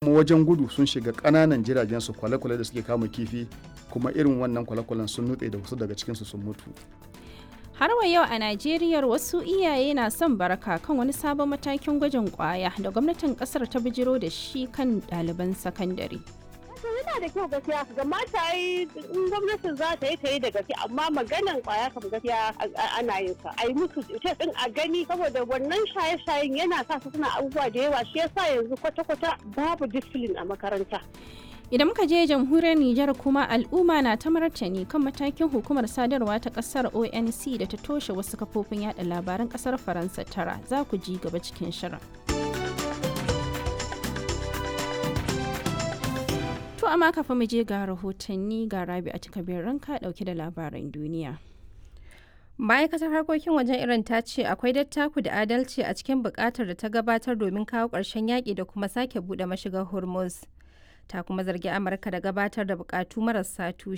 kuma wajen gudu sun shiga ƙananan jiragen su kwale-kwale da suke kama kifi kuma irin wannan kwale-kwalen sun nutse da wasu daga cikinsu sun mutu Har wa yau a Najeriya wasu iyaye na son baraka kan wani sabon matakin gwajin kwaya da gwamnatin kasar ta bijiro da shi kan ɗaliban sakandare. yana da kyau gaskiya ga mata yi in gwamnatin za ta yi ta yi da gaske amma maganan kwaya kam gaskiya ana yin sa a yi musu ce din a gani saboda wannan shaye-shayen yana sa su suna abubuwa da yawa shi yasa yanzu kwata-kwata babu discipline a makaranta Idan muka je jamhuriyar Nijar kuma al'umma na ta martani kan matakin hukumar sadarwa ta kasar ONC da ta toshe wasu kafofin yada labaran kasar Faransa tara za ku ji gaba cikin shirin. To amma kafin mu je ga rahotanni ga Rabi a cikabin ranka dauke da labaran duniya. ma'aikatar harkokin wajen iran ta ce akwai dattaku da adalci a cikin bukatar da ta gabatar domin kawo ƙarshen yaƙi da kuma sake buɗe mashigar hormuz ta kuma zargi amurka da gabatar da bukatu marasa tushe